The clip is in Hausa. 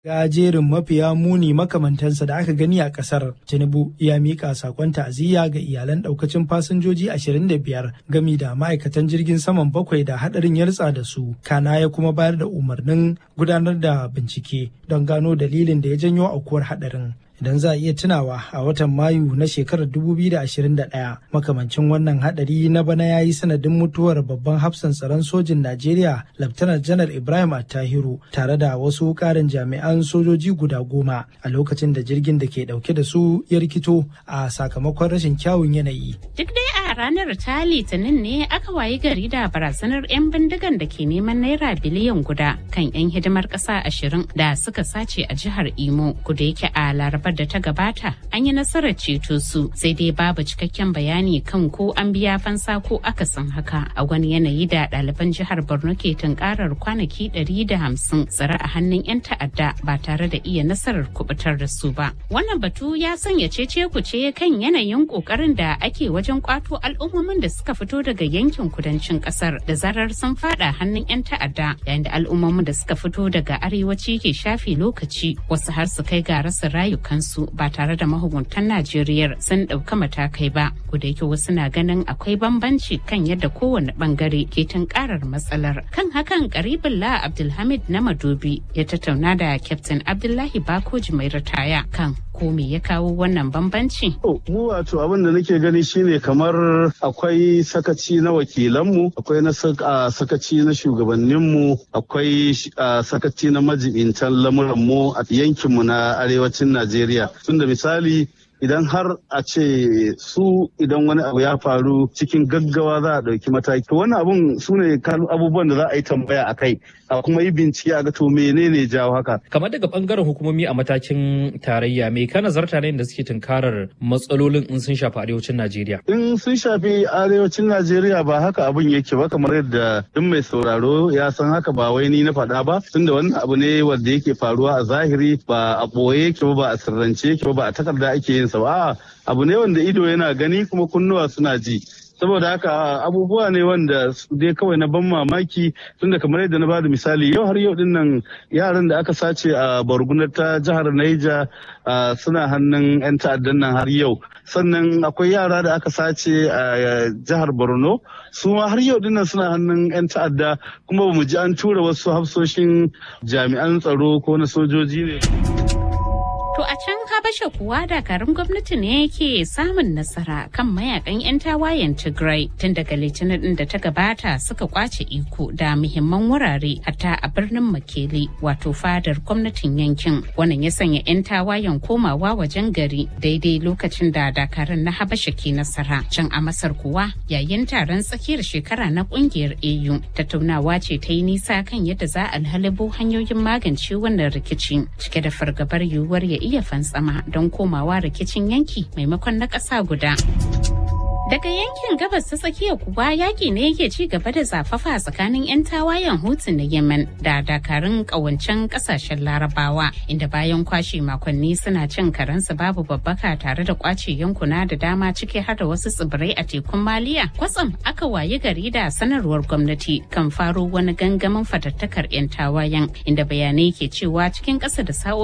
ga jerin mafiya muni makamantansa da aka gani a kasar tinubu ya mika sakon ta'aziyya ga iyalan daukacin fasinjoji 25 gami da ma'aikatan jirgin saman bakwai da hadarin ya ritsa da su kana ya kuma bayar da umarnin gudanar da bincike don gano dalilin da ya janyo aukuwar hadarin idan za a iya tunawa a watan mayu na shekarar 2021 makamancin wannan hadari na bana ya yi sanadin mutuwar babban hafsan tsaron sojin najeriya laftanar janar ibrahim attahiru tare da wasu karin jami'an sojoji guda goma a lokacin da jirgin da ke dauke da su ya rikito a sakamakon rashin kyawun yanayi duk dai a ranar ta litinin ne aka wayi gari da barazanar 'yan bindigan da ke neman naira biliyan guda kan 'yan hidimar ƙasa ashirin da suka sace a jihar imo kuda yake a laraba larabar da ta gabata an yi nasarar ceto su sai dai babu cikakken bayani kan ko an biya fansa ko akasin haka a wani yanayi da ɗaliban jihar borno ke tunkarar kwanaki 150 tsare a hannun 'yan ta'adda ba tare da iya nasarar kubutar da su ba wannan batu ya sanya cece kuce kan yanayin kokarin da ake wajen kwato al'ummomin da suka fito daga yankin kudancin kasar da zarar sun fada hannun 'yan ta'adda yayin da al'ummomin da suka fito daga arewaci ke shafe lokaci wasu har su kai ga rasa rayuka kansu ba tare da mahukuntan Najeriya sun ɗauka matakai ba. da yake wasu na ganin akwai bambanci kan yadda kowane bangare ke tunkarar matsalar. Kan hakan Karibullah Abdulhamid na Madobi ya tattauna da Captain Abdullahi Bakoji mai ritaya kan ko me ya kawo wannan bambanci? Mu wato abin da nake gani shine kamar akwai sakaci na wakilanmu, akwai na sakaci na shugabanninmu, akwai sakaci na majibintan lamuranmu a yankinmu na arewacin Najeriya. Tunda misali idan har a ce su idan wani abu ya faru cikin gaggawa za a ɗauki mataki wani abun su ne abubuwan da za a yi tambaya a kai a kuma yi bincike a ga to menene jawo haka kamar daga bangaren hukumomi a matakin tarayya me ka nazarta ne da suke tunkarar matsalolin in sun shafi arewacin najeriya in sun shafi arewacin najeriya ba haka abun yake ba kamar yadda duk mai sauraro ya san haka ba wai ni na faɗa ba tunda wannan abu ne wanda yake faruwa a zahiri ba a ɓoye yake ba ba a sirrance yake ba ba a takarda ake yin sa ba abu ne wanda ido yana gani kuma kunnuwa suna ji saboda haka abubuwa ne wanda su dai kawai na ban mamaki tunda kamar yadda na bada misali yau har yau dinnan yaran da aka sace a bargunar ta jihar Naija suna hannun 'yan ta'addan nan har yau sannan akwai yara da aka sace a jihar Borno su ma har yau dinnan suna hannun 'yan ta'adda kuma bamu ji an tura wasu hafsoshin jami'an tsaro ko na sojoji ne. To a can Habasha kuwa dakarun gwamnati ne yake samun nasara kan mayakan 'yan tawayen Tigray tun daga litinin din da ta gabata suka kwace iko da muhimman wurare hatta a birnin Makele wato fadar gwamnatin yankin. Wannan ya sanya 'yan tawayen komawa wajen gari daidai lokacin da dakarun na Habasha ke nasara. Can a Masar kuwa yayin taron tsakiyar shekara na kungiyar AU tattaunawa ce ta yi nisa kan yadda za a halibo hanyoyin magance wannan rikici cike da fargabar yiwuwar ya iya fantsama don komawa rikicin yanki maimakon na ƙasa guda. Daga yankin gabas ta tsakiya kuwa yaƙi ne yake ci gaba da zafafa tsakanin 'yan tawayen Hutu na Yemen da dakarun ƙawancen ƙasashen Larabawa inda bayan kwashe makonni suna cin karensu babu babbaka tare da kwace yankuna da dama ciki har da wasu tsibirai a tekun Maliya. Kwatsam aka wayi gari da sanarwar gwamnati kan faro wani gangamin fatattakar 'yan tawayen inda bayanai ke cewa cikin ƙasa da sa'o'i